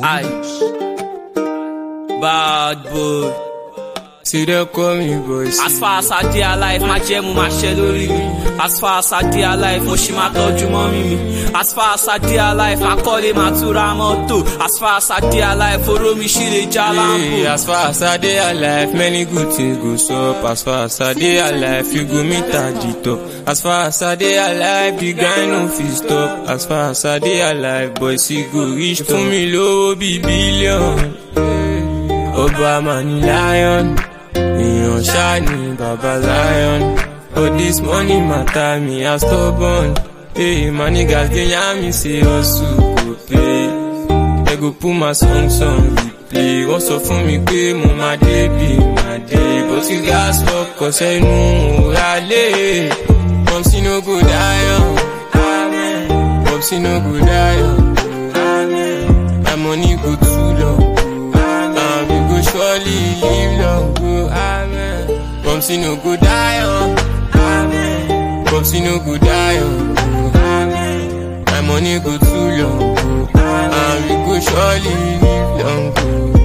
Aye. Bad boy. See them call me boy. As far as I dey alive, máa jẹ́ mo máa ṣe lórí mi. As far as I dey alive, mo ṣì máa tọ́jú mọ́mí mi. As far as I dey alive, máa kọ́lé máa tún ra mọ́tò. As far as I dey alive, oró mi ṣì lè já Hey, láǹbò. as far as I dey alive, many good things go sup. As far as I dey alive, you go meet at the top. As far as I dey alive, the grind no fit stop. As far as I dey alive, boys, he go reach to me low be billion. Obama ni lion, èèyàn ṣáà ni baba lion. Oh, this money matter me as stubborn. Hey, my niggas dey yarn me say hustle go pay. They go put my song song replay. Wọ́n sọ fún mi pé mo máa dé bí máa dé. Bó ti gas work kọ sẹ́nu òrà lé. Pọ́ǹsì no go dáyọ̀. Pọ́ǹsì no go dáyọ̀. My money go too long. And we go surely live long. Go, amen. Pọ́ǹsì no go dáyọ̀. Pọ́ǹsì no go dáyọ̀. My money go too long. And we go surely live long. Go.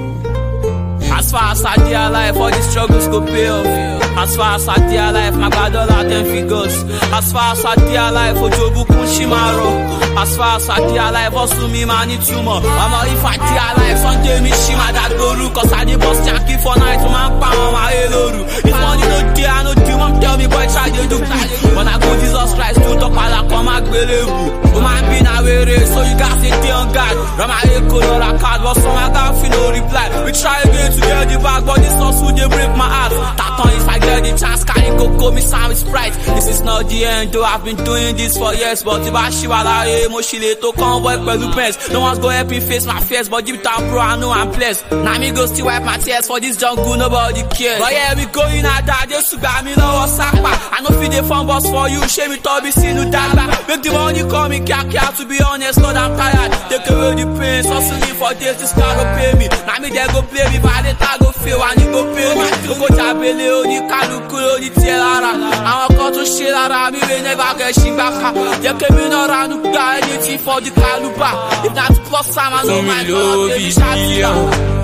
As far as I dey alive, all the struggles go pay off. As far as I dey alive, my gba dollar ten figures. As far as I dey alive, ojobukun ṣì máa rọ. As far as I dey alive, hustle mi máa ní túmọ̀. Ọmọ if I dey alive, Sunday mi ṣì máa dàgbòrú. Cause I dey bust yankee for night, mo máa ń pa àwọn ayé lóru. If money no dey, I no dey, mom tell me boy try dey do. When I go Jesus Christ, tó tọ́padà kan máa gbélébù. Ó máa ń bí na wéré, so you gats dey dey on guard. Rọ́mà Èkó lọ́ra card, but some I gats fit no reply. We try again to get the bag, but this hustle dey break my heart. Taton if I get the chance, carry koko, me sound with sprite. This is not the end, though I've been doing this for years, but if I ṣì wà láyé, mo ṣì lè tó convoy pẹ̀lú pens. No one's go help me face my fears, but deep down bro, I know I'm blessed. Na me go still wipe my tears for this jungle, nobody cares. But yeah, we going out there, Jésù gbà mí lọ́wọ́ sápà. I no fit dey phone boss for you, ṣé mi tọ́ bí sínú dàgbà. Make the money come in kíákíá, to be honest, Lord, I'm tired. Take away the pain, hustling for days, this car go pay me. Na me dey go play me, valeta go fail, and you go pay me. Kókó jábélé oníkálukú lóní tiẹ̀ lára. Àwọn kan tún ṣe lára mi, wey never get ṣìgbà ká. Jẹ́ kémi náà ranú gba ẹni tí for the caliber. If na to plus am, I no Fún mi mind, lówó but bíi baby, ṣáàtì bílíọ̀n.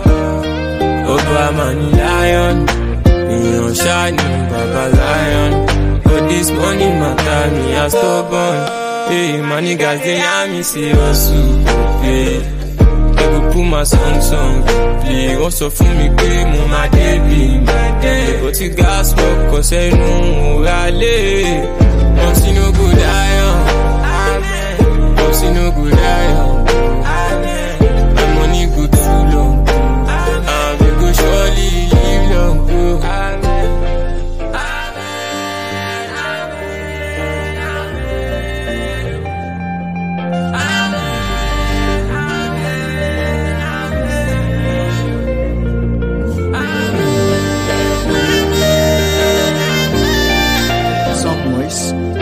Obama ni lion, èèyàn ṣáà ni baba lion. Oh, this money matter me as stubborn. Hey, my niggas dey yarn me say hustle go pay. They go put my song song play. Wọ́n sọ fún mi pé mo máa dé bí máa dé. Bó ti gas work kọ sẹ́nu òrà lé. Pọ́ǹsì no go dáyọ̀. Pọ́ǹsì no go dáyọ̀. My money go too long. And we go surely live long. Go. Some ways.